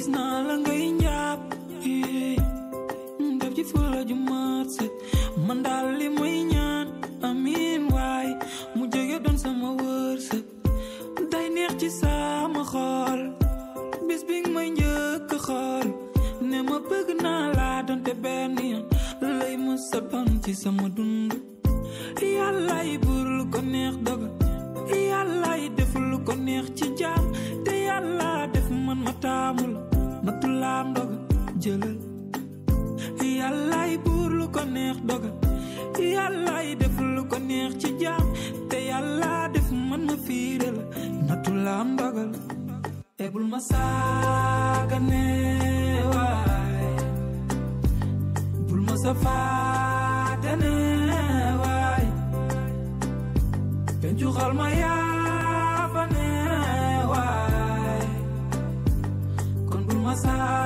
gis naa la ngay njàpp def ci fula ju mat set man daal li may ñaan amin waay mu jege doon sama wërsëg day neex ci sama xol bis bi nga may njëkk a xool ne ma bëgg naa laa donte benn yoon lay ma sa doon ci sama dund yàllaay buur lu ko neex dogal yàllaay def lu ko neex ci jaam te yàlla def man ma taamu la nattu laam dogal jëlal yàllaay buur lu ko neex dogal yàllaay def lu ko neex ci jaam te yàlla def man ma fiire la nattu laam dogal e bul ma saagane waay bul ma safaatane waay pencu xal ma yaafane waay kon bul ma saa